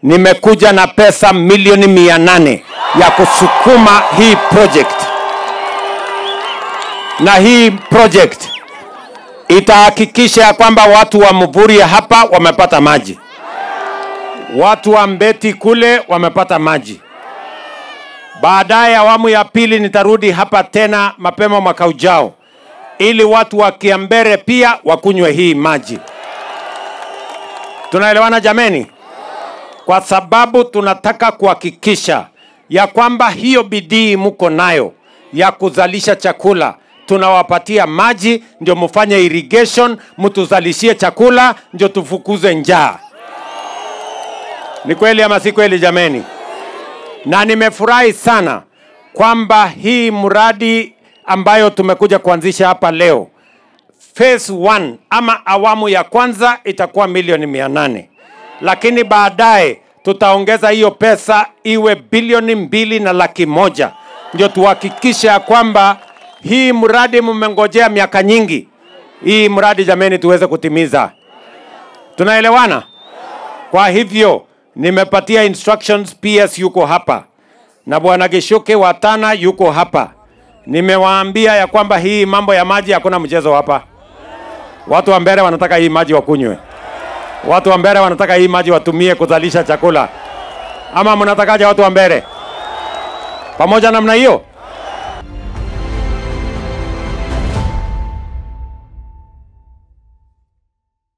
nimekuja na pesa milioni mia nane ya kusukuma hii project, na hii project itahakikisha ya kwamba watu wa Mvuria hapa wamepata maji, watu wa Mbeti kule wamepata maji. Baadaye awamu ya pili nitarudi hapa tena mapema mwaka ujao, ili watu wa Kiambere pia wakunywe hii maji. Tunaelewana jameni? Kwa sababu tunataka kuhakikisha ya kwamba hiyo bidii mko nayo ya kuzalisha chakula tunawapatia maji ndio mfanye irrigation, mtuzalishie chakula ndio tufukuze njaa. Ni kweli ama si kweli jameni? Na nimefurahi sana kwamba hii mradi ambayo tumekuja kuanzisha hapa leo phase 1 ama awamu ya kwanza itakuwa milioni mia nane lakini baadaye tutaongeza hiyo pesa iwe bilioni mbili na laki moja ndio tuhakikishe ya kwamba hii mradi mmengojea miaka nyingi, hii mradi jameni, tuweze kutimiza. Tunaelewana? Kwa hivyo nimepatia instructions, PS yuko hapa na bwana Gishuke wa Tana yuko hapa. Nimewaambia ya kwamba hii mambo ya maji hakuna mchezo hapa. Watu wa Mbere wanataka hii maji wakunywe, watu wa Mbere wanataka hii maji watumie kuzalisha chakula, ama mnatakaje watu wa Mbere? Pamoja namna hiyo